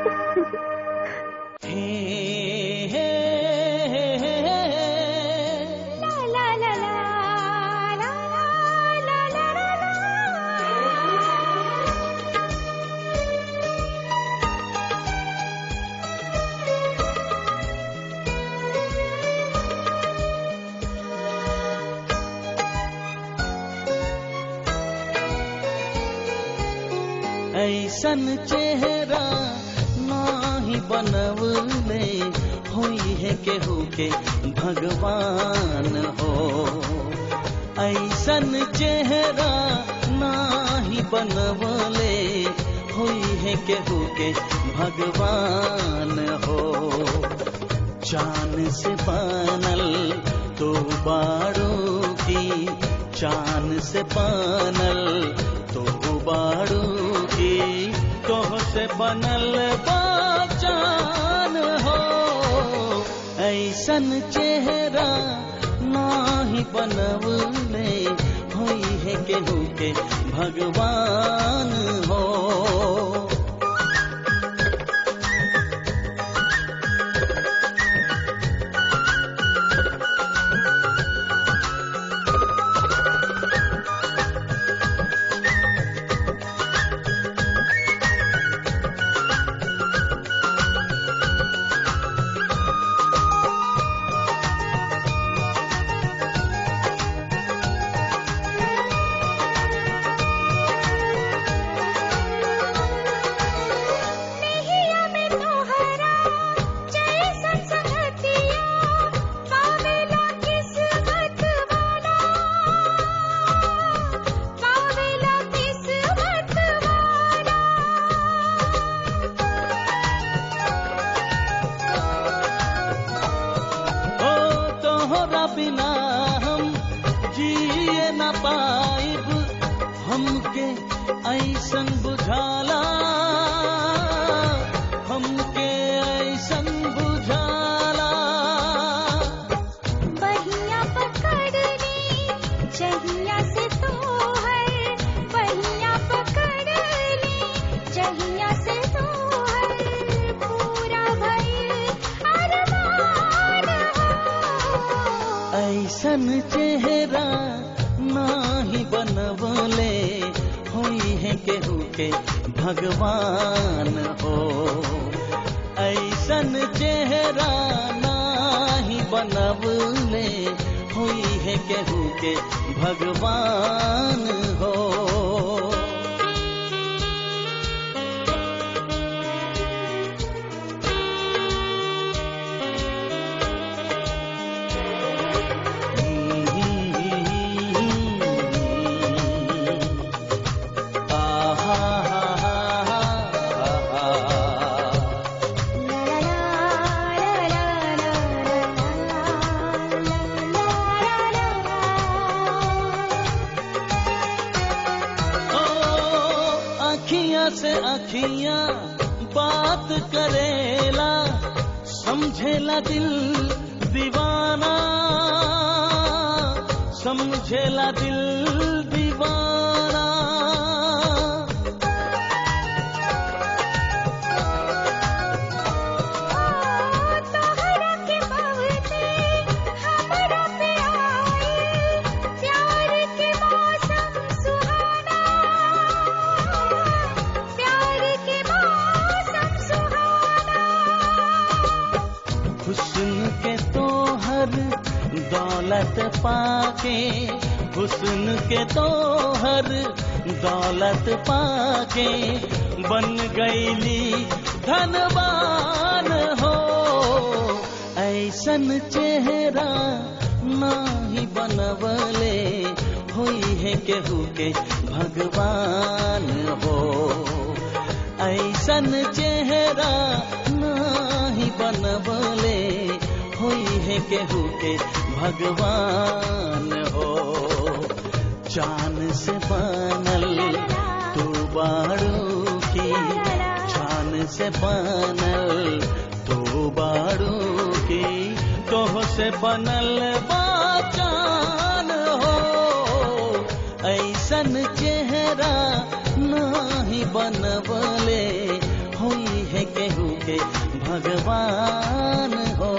हे हे हे हे हे ला ला ला ला ला ला ला ला ऐसन चेहरा नाही बनवले होई है केहू के भगवान हो ऐसन चेहरा नाही बनवले होई है केहू के भगवान हो चांद से बनल तो बाड़ों की चांद से बनल तो बाड़ों की तोह से बनल बाचान हो ऐसन चेहरा नाही बनवले होई है केहू के भगवान हो नैया में तोहरा जैसन संगतिया पावेला किस्मत वाला पावेला किस्मत वाला ओ तोहरा बिना हम जिए न पाइब हमके ऐसन बुझाला हमके ऐसन बुझाला बहिया पकड़नी जहिया से तोहर बहिया पकड़नी जहिया से तोहर पूरा भइल अरमान हो ऐसन चेहरा नाही बनवले होई है केहू के भगवान हो ऐसन चेहरा नाही बनवले होई है केहू के भगवान हो अखियां से अखियां बात करेला समझेला दिल दीवाना समझेला दिल दीवाना तोहरा के बहुते हमरा पे आए प्यार के मौसम सुहाना प्यार के मौसम सुहाना हुस्न के तोहर दौलत पाके हुस्न के तोहर दौलत पाके बन गईली धनवान हो ऐसन चेहरा नाही बनवले होई है केहू के भगवान हो ऐसन चेहरा नाही बनवले होई है केहू के भगवान हो चांद से बनल तू बाड़ू की चांद से बनल तू बाड़ू की तोह से बनल बाचान हो ऐसन चेहरा नाही बनवले होई है केहू के भगवान हो